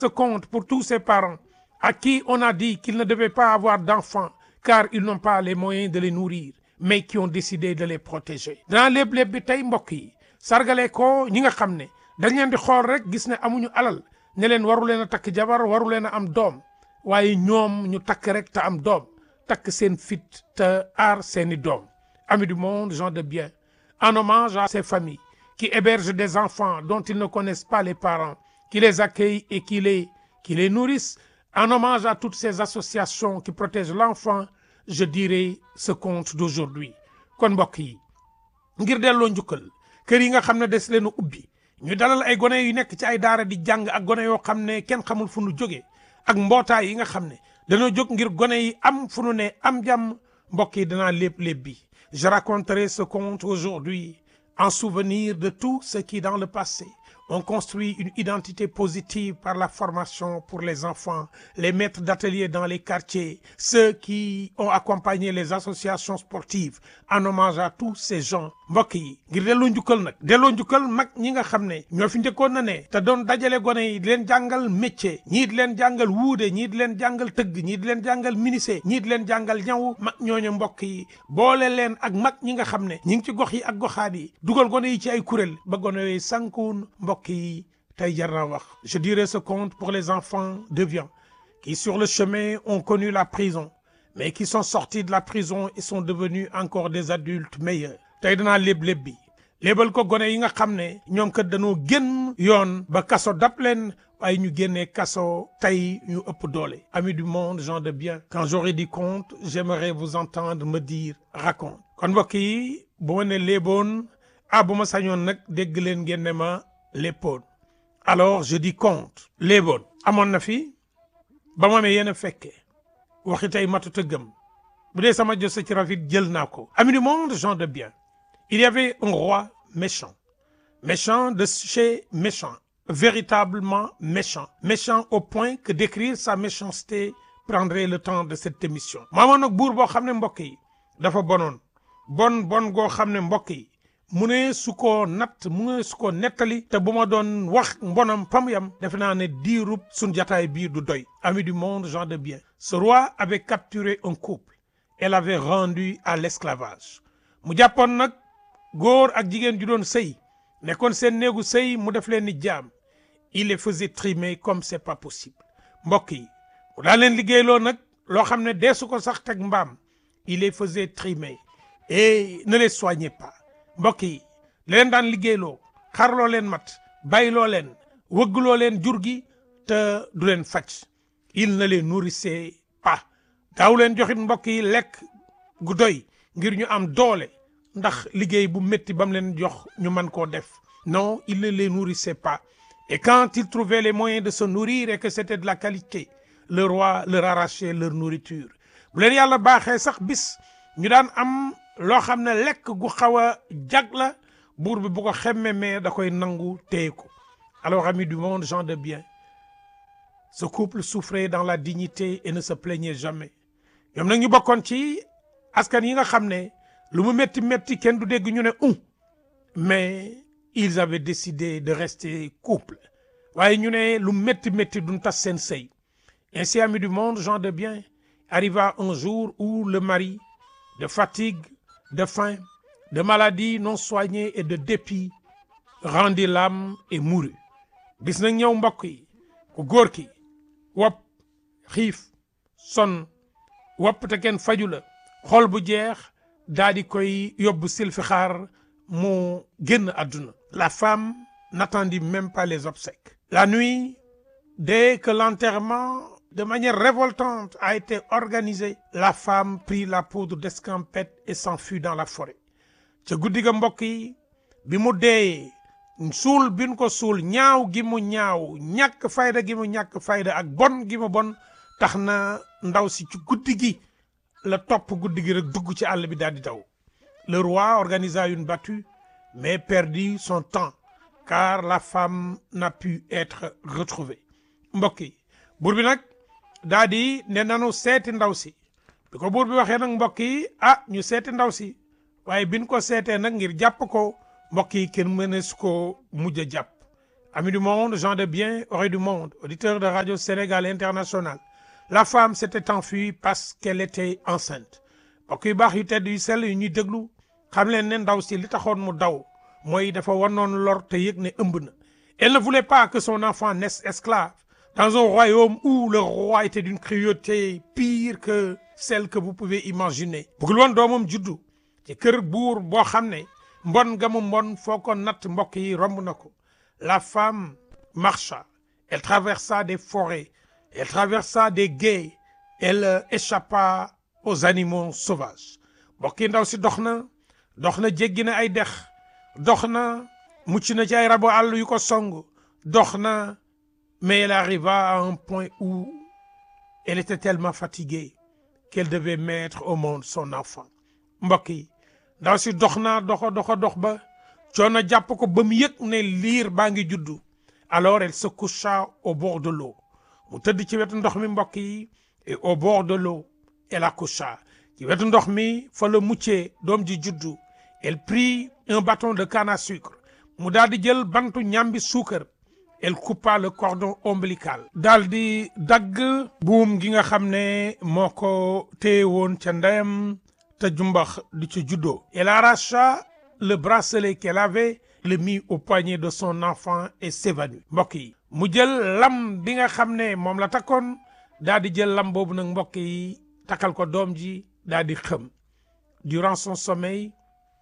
ce compte pour tous ces parents à qui on a dit qu'ils ne devaient pas avoir d'enfants car ils n'ont pas les moyens de les nourrir mais qui ont décidé de les protéger danaa léeb-léeb bi tey mbokk yi sargale ko ñi nga xam ne dañ leen di xool rek gis ne amuñu alal ne leen waru leen a takk jabar waru leen a am doom waaye ñoom ñu takk rek te am doom takk seen fit te aar seeni doom amis du monde gens de bien en hommage à ces familles qui hébergent des enfants dont ils ne connaissent pas les parents qui les accueillent et qui les qui les nourrissent en hommage à toutes ces associations qui protègent l'enfant je dirais ce conte d'aujourd'hui kon mbokk yi ngir delloo njukkal kër yi nga xam ne des leen a ubbi ñu dalal ay gone yu nekk ci ay daara di jàng ak gone yoo xam ne kenn xamul fu nu jógee ak mbootaay yi nga xam ne dañoo jóg ngir gone yi am fu nu ne am jàmm mbokk yi danaa lépp lépp bi je raconterai ce conte aujourd'hui en souvenir de tous ceux qui dans le passé ont construit une identité positive par la formation pour les enfants les maîtres d'atelier dans les quartiers ceux qui ont accompagné les associations sportives en hommage à tous ces gens mbokk yi ngir delloo njukkal nag delloo njukkal mag ñi nga xam ne ñoo fi njëkkoon na ne te doon dajale gone yi di leen jàngal métier ñii di leen jàngal wuude ñii di leen jàngal tëgg ñii di leen jàngal menuisier ñii di leen jàngal ñaw mag ñooñu mbokk yi boole leen ak mag ñi nga xam ne ñi ngi ci gox yi ak goxaat yi dugal gone yi ci ay kuréel ba gone yooyu sànkuwun mbokk yi tey jar naa wax je dirai ce conte pour les enfants déviants qui sur le chemin ont connu la prison mais qui sont sortis de la prison et sont devenus encore des adultes meilleurs tey danaa léeb léeb bi léebal ko gone yi nga xam ne ñoom kat dañoo génn yoon ba kaso dab leen waaye ñu génnee kaso tey ñu ëpp doole amis du monde gens de bien quand j'aurai dit conte j'aimerais vous entendre me dire raconte kon mbokk yi bu ma ne léeboon ah bu ma sañoon nag dégg leen ngeen ne ma léppoon alors je dis conte léeboon amoon na fi ba ma amee yéen a fekkee waxi tey matut a gëm bu dee sama jose ci rafet jël naa ko amis du monde gens de bien il y avait un roi méchant méchant de chez méchant véritablement méchant méchant au point que d'écrire sa méchanceté prendrait le temps de cette émission maamoon nag buur boo xam ne mbokk yi dafa bonoon bon bon goo xam ne mbokk yi mu ne su ko natt mu ne su ko nettali te bu ma doon wax mbonam pam yam defe naa ne diirub suñ jataay bii du doy amis du monde gens de bien ce roi avait capturé un couple et l'avait rendu à l'esclavage mu jàppoon nag góor ak jigéen ju doon sëy nekkoon seen néegu sëy mu def leen ni jaam il les faisait trimer comme c'est pas possible mbokk yi mu daa leen liggéeyloo nag loo xam ne deesu ko sax teg mbaam il les faisait trimer et ne les soignait pas mbokk yi leen daan liggéeyloo xarloo leen mat bàyyiloo leen wëggloo leen jur gi te du leen faj il ne les nourrissait pas daaw leen joxit mbokk yi lekk gu doy ngir ñu am doole ndax liggéey bu métti ba mu leen jox ñu mën koo def non il ne les nourrissait pas et quand ils trouvaient les moyens de se nourrir et que c'était de la qualité le roi leur arrachait leur nourriture bu leen yàlla baaxee sax bis ñu daan am loo xam ne lekk gu xaw a jag la buur bi bu ko xemme mais da koy nangu téye ko alors amis du monde gens de bien ce couple souffrait dans la dignité et ne se plaignait jamais ñoom nag ñu bokkoon ci askan yi nga xam ne lu mu métti métti kenn du dégg ñu ne un mais ils avaient décidé de rester couple waaye ñu ne lu métti métti duñ tas seen sëy ainsi amis du monde gens de bien arriva un jour où le mari de fatigue de faim de maladie non soignée et de dépit rendit l'âme et mourut bis nag ñëw mbokk yi ku góor ki wopp xiif son wopp te kenn faju la xol bu jeex daa di koy yóbbu silfixaar mu génn àdduna la femme n'attendit même pas les obsèques la nuit dès que l'enterrement de manière révoltante a été organisé la femme prit la poudre d'escampette et s'enfuit dans la forêt ca guddi ga mbokk yi bi mu dee suul bin ko suul ñaaw gi mu ñaaw ñàkk fayda gi mu ñàkk fayda ak bon gi mu bon tax na ndaw si ci guddi gi la topp guddi gi rek dugg ci àll bi daal di daw le roi organisa une battue mais perdit son temps car la femme n'a pu être retrouvée mbokk yi buur bi nag daa di ne nanu seeti ndaw si bi ko buur bi waxee nag mbokk yi ah ñu seeti ndaw si waaye biñ ko seetee nag ngir jàpp ko mbokk yi kenn mënees ko mujj a jàpp amis du monde gens de bien oreilles du monde auditeurs de radio Sénégal International la femme s'était enfuie parce qu'elle était enceinte mbokk yu baax yu tedd yu sell yu ñuy déglu xam leen ne ndaw si li taxoon mu daw mooy dafa wanoon lor te yëg ne ëmb na elle ne voulait pas que son enfant naisse esclave dans un royaume où le roi était d'une cruauté pire que celle que vous pouvez imaginer bëggul woon doomam juddu ci kër buur boo xam ne mbon ga mu mbon foo ko natt mbokk yi romb na ko la femme marcha elle traversa des forêts elle traversa des gués elle échappa aux animaux sauvages mbokk yi ndaw si dox na dox na jéggi na ay dex dox na mucc na ci ay rabu àll yu ko song dox na mais elle arriva à un point où elle était tellement fatiguée qu'elle devait mettre au monde son enfant mbokk yi ndaw si dox naa doxa doxa dox ba coono jàpp ko ba mu yëg ne liir baa ngi juddu alors elle se coucha au bord de l'eau mu tëdd ci wetu ndox mi mbokk yi et au bord de l'eau elle accoucha ci wetu ndox mi fa la muccee doom ji juddu elle prit un bâton de canne à sucre mu daal di jël bantu ñambi suukar elle coupa le cordon ombilical daal di dagg buum gi nga xam ne moo ko téye woon ca ndeyam te jumbax di ci juddoo elle arracha le bracelet qu'elle avait le mit au poignet de son enfant et s'évanouit mbokk yi mu jël lam bi nga xam ne moom la takkoon daal di jël lam boobu nag mbokk yi takkal ko doom ji daal di xëm durant son sommeil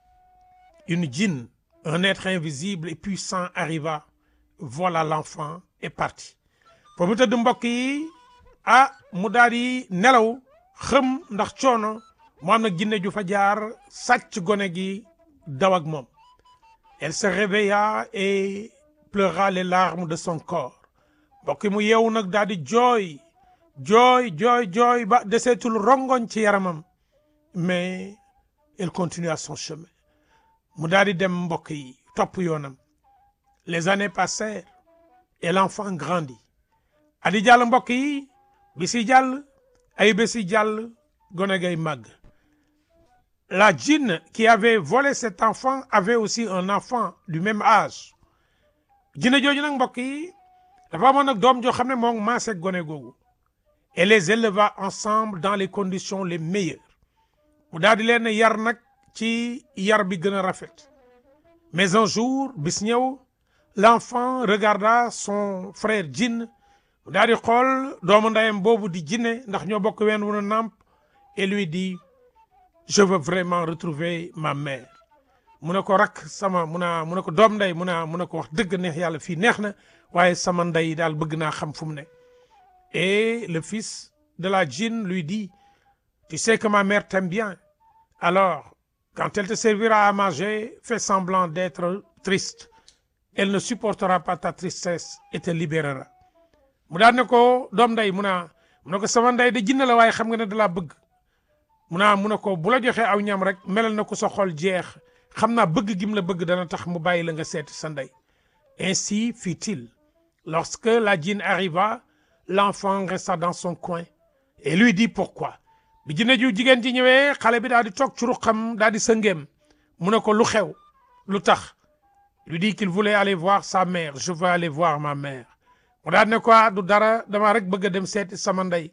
une djinn un être invisible et puissant arriva voilà l'enfant est parti foo mu tëdd mbokk yi ah mu daal di nelaw xëm ndax coono mu am nag jinne ju fa jaar sàcc gone gi daw ak moom elle se réveilla et pleura les larmes de son corps mbokk yi mu yeewu nag daal di jooy jooy jooy jooy ba deseetul rongoñ ci yaramam mais elle continua son chemin mu daal di dem mbokk yi topp yoonam les années passèrent et l'enfant grandit adi jàll mbokk yi bisi jàll ay bési jàll gone gay màgg la djinn qui avait volé cet enfant avait aussi un enfant du même âge jinne jooju nag mbokk yi dafa amoon nag doom joo xam ne moom maase gone googu et les éleva ensemble dans les conditions les meilleures mu daal di leen yar nag ci yar bi gën a rafet mais un jour bis ñëw l'enfant regarda son frère djinn mu daal di xool doomu ndeyam boobu di jinne ndax ñoo bokk ween wu nàmp et lui dit je veux vraiment retrouver ma mère mu ne ko rak sama mu naa mu ne ko doom ndey mu naa mu ne ko wax dëgg neex yàlla fii neex na waaye sama ndey daal bëgg naa xam fu mu ne et le fils de la djinn lui dit tu sais que ma mère t'aime bien alors quand elle te servira à manger fais semblant d'être triste elle ne supportera pas ta tristesse et te libérera mu daal ne ko doom ndey mu naa mu ne ko sama ndey de jinne la waaye xam nga ne dalaa bëgg mu naa mu ne ko bu la joxee aw ñam rek melal na ko sa xol jeex xam naa bëgg gim la bëgg dana tax mu bàyyi la nga seeti sa ndey ainsi fit-il lorsque la djinn arriva l'enfant resta dans son coin et lui dit pourquoi bi jinne ju jigéen ji ñëwee xale bi daal di toog ci ruqam daal di sëngeem mu ne ko lu xew lu tax lui dit qu'il voulait aller voir sa mère je veux aller voir ma mère mu daal ne ko du dara dama rek bëgg a dem seeti sama ndey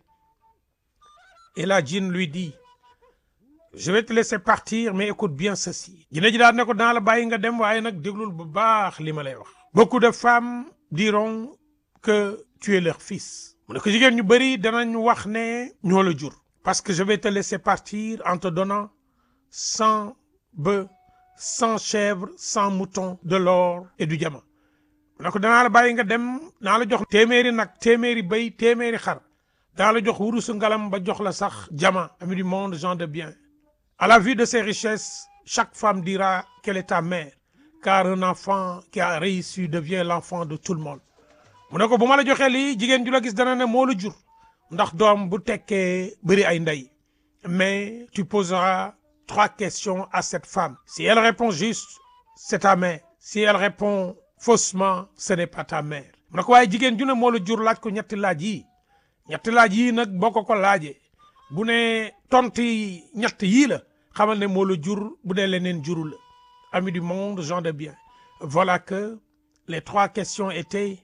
et la djinn lui dit je vais te laisser partir mais écoute bien ceci jinne ji daal ne ko dans la bàyyi nga dem waaye nag déglul bu baax li ma lay wax beaucoup de femmes diront que tu es leur fils mu ne ko jigéen ñu bëri danañ wax ne ñoo la jur parce que je vais te laisser partir en te donnant cent bœufs cent chèvres cent moutons de l'or et du diamant mu ne ko danaa la bàyyi nga dem naa la jox téeméeri nag téeméeri béy téeméeri xar daa la jox wurusu ngalam ba jox la sax diamant ami du monde gens de bien à la vue de ces richesses chaque femme dira qu'elle est ta mère car un enfant qui a réussi devient l'enfant de tout le monde mu ne ko bu ma la joxee lii jigéen ju la gis dana ne moo la jur ndax doom bu tekkee bëri ay ndey mais tu poseras trois questions à cette femme si elle répond juste c'est ta mère si elle répond faussement ce n'est pas ta mère mu ne ko waaye jigéen ju ne moo la jur laaj ko ñetti laaj yi ñetti laaj yii nag boo ko ko laajee bu ne tonti ñett yii la xamal ne moo la jur bu dee leneen juru la ami du monde gens de bien voilà que les trois questions étaient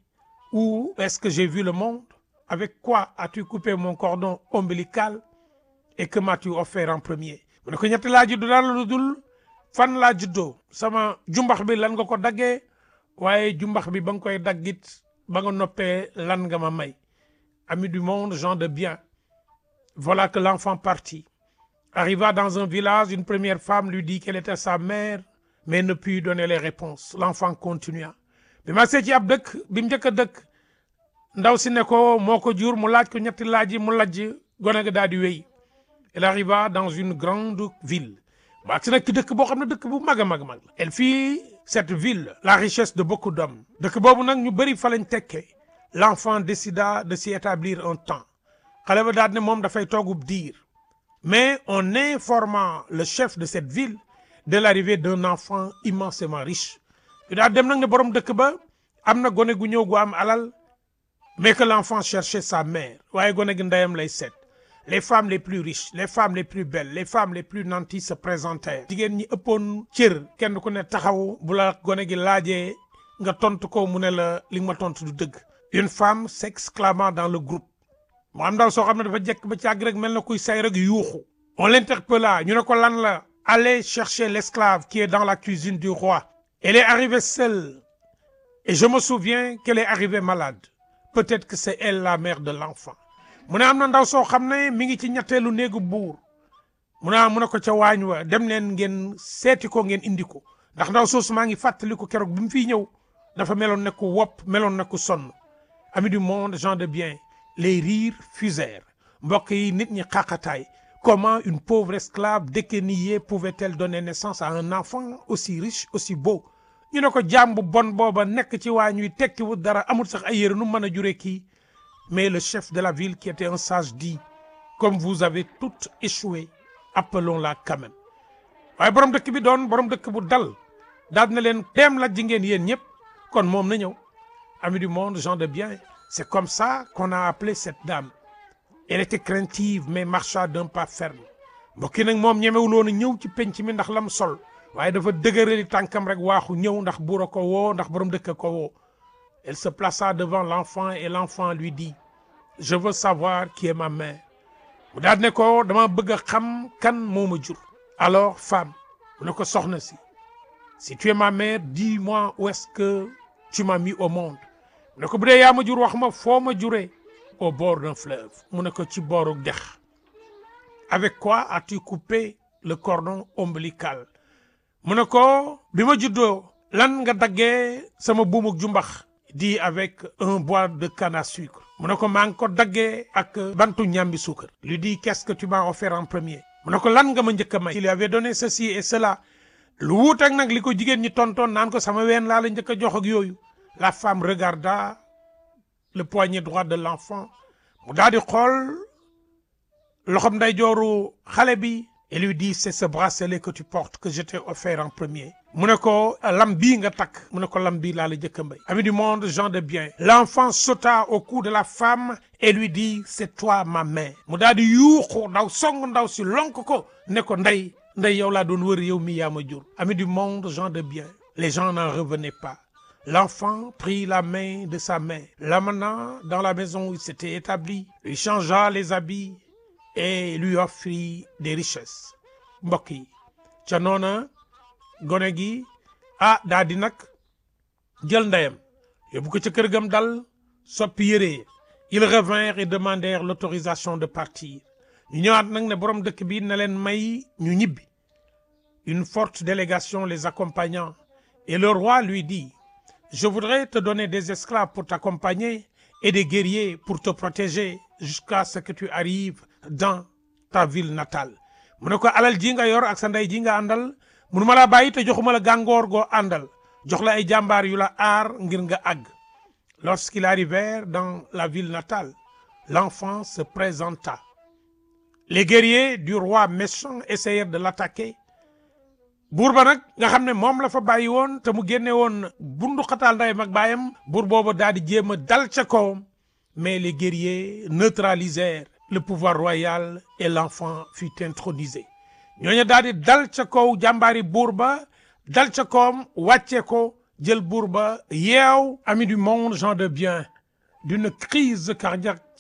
où est-ce que j'ai vu le monde avec quoi as-tu coupé mon cordon ombilical et que m'as-tu offert en premier mu ne ko ñetti laa juddu daal lu dul fan laa juddoo sama jumbax bi lan nga ko daggee waaye jumbax bi ba nga koy daggit ba nga noppee lan nga ma may amis du monde gens de bien voilà que l'enfant partit arriva dans un village une première femme lui dit qu'elle était sa mère mais ne put donner les réponses l'enfant continua bi ma see ci ab dëkk bi mu njëkk a dëkk ndaw si ne ko moo ko jur mu laaj ko ñetti laaj yi mu lajj gone ga daal di wéy elle arriva dans une grande ville ba agsi nag ci dëkk boo xam ne dëkk bu mag a mag mag la elle fit cette ville la richesse de beaucoup d'hommes dëkk boobu nag ñu bëri fa lañ tekkee l'enfant décida de s'y établir un temps xale ba daal ne moom dafay toogub diir mais en informant le chef de cette ville de l'arrivée d'un enfant immensément riche yu daal dem nag ne borom dëkk ba am na gone gu ñëw gu am alal mais que l'enfant cherchait sa mère waaye gone gi ndeyam lay seet les femmes les plus riches les femmes les plus belles les femmes les plus nanties se présentèrent jigéen ñi ëppoon cër kenn ku ne taxaw bu la gone gi laajee nga tontu ko mu ne la li nga ma tontu du dëgg une femme s'exclamant dans le groupe mu am ndaw soo xam ne dafa jekk ba càgg rek mel na kuy say rek yuuxu on l'interpella ñu ne ko lan la allez chercher l'esclave qui est dans la cuisine du roi elle est arrivée seule et je me souviens qu'elle est arrivée malade peut-être que c'est elle la mère de l'enfant mu ne am na ndaw soo xam ne mi ngi ci ñetteelu néegu buur mu ne mu ne ko ca waañ wa dem leen ngeen seeti ko ngeen indi ko ndax ndaw soosu maa ngi fàttali ko keroog bi mu fiy ñëw dafa meloon ne ku wopp meloon ne ku sonn amis du monde gens de bien les rires fusèrent mbokk yi nit ñi xaqataay comment une pauvre esclave déquenillée pouvait-elle donner naissance à un enfant aussi riche aussi beau ñu ne ko jaam bu bon booba nekk ci waañ wi tekkiwul dara amul sax ay yére nu mën a jure kii mais le chef de la ville qui était un sage dit comme vous avez toutes échoué appelons-la quand même waaye borom dëkk bi doon borom dëkk bu dal daal na leen dem la ji ngeen yéen ñëpp kon moom na ñëw amis du monde gens de bien c'est comme ça qu'on a appelé cette dame elle était craintive mais marcha d'un pas ferme mbokki nag moom ñemewuloon a ñëw ci penc mi ndax lam sol waaye dafa dëgërali tànkam rek waaxu ñëw ndax buur a ko woo ndax borom dëkk ko woo elle se plaça devant l'enfant et l'enfant lui dit je veux savoir qui est ma mère mu daal ne ko dama bëgg a xam kan moo ma jur alors femme mu ne ko soxna si si tu es ma mère dis-moi où est-ce que tu m'as mis au monde mu ne ko bu dee yaa ma jur wax ma foo ma juree au bord d'un fleuve mu ne ko ci booru dex avec quoi as-tu coupé le cordon ombilical mu ne ko bi ma juddoo lan nga daggee sama buumuk jumbax di avec un bois de canne à sucre mu ne ko maa ngi ko daggee ak bantu ñambi suukar lui dit qu'est-ce que tu m'as offert en premier mu ne ko lan nga ma njëkk a may il lui avait donné ceci et cela lu wuut ak nag li ko jigéen ñi tontoon naan ko sama ween laa la njëkk a jox ak yooyu la femme regarda le poignet droit de l'enfant mu daal di xool loxom ndeyjooru xale bi et lui dit c'est ce bracelet que tu portes que je t'ai offert en premier mu ne ko lam bii nga takk mu ne ko lam bii laa la jëkk a mbay ami du monde gens de bien l'enfant sauta au cou de la femme et lui dit c'est toi ma mère mu daal di yuuxu ndaw song ndaw si lonk ko ne ko ndey ndey yow laa doon wër yow mi yaa ma jur ami du monde gens de bien les gens n'en revenaient pas l'enfant prit la main de sa mère l'amena dans la maison où il s'était établi lui changea les habits et lui offrit des richesses mbokk yi ca noona gone gi ah daa di nag jël ndeyam yóbbu ko ca kër gam dal soppi yére ils revinrent et demandèrent l'autorisation de partir ñu ñëwaat nag ne borom dëkk bi na leen may ñu ñibbi une forte délégation les accompagnant et le roi lui dit je voudrais te donner des esclaves pour t'accompagner et des guerriers pour te protéger jusqu'à ce que tu arrives dans ta ville natale mu ne ko alal ji nga yor ak sa ndey ji nga àndal munu ma laa bàyyi te joxuma la gàngoor goo àndal jox la ay jàmbaar yu la aar ngir nga àgg lorsqu'ils arrivèrent dans la ville natale l'enfant se présenta les guerriers du roi méchant essayèrent de l'attaquer buur ba nag nga xam ne moom la fa bàyyi woon te mu génne woon bundu xataal ndeyam ak baayam buur booba daal di jéem a dal ca kawam mais les guerriers neutralisèrent le pouvoir royal et l'enfant fut intronisé ñooñu daal di dal ca kaw jàmbaari buur ba dal ca kawam wàccee ko jël buur ba yeew ami du monde gens de bien d'une crise cardiaque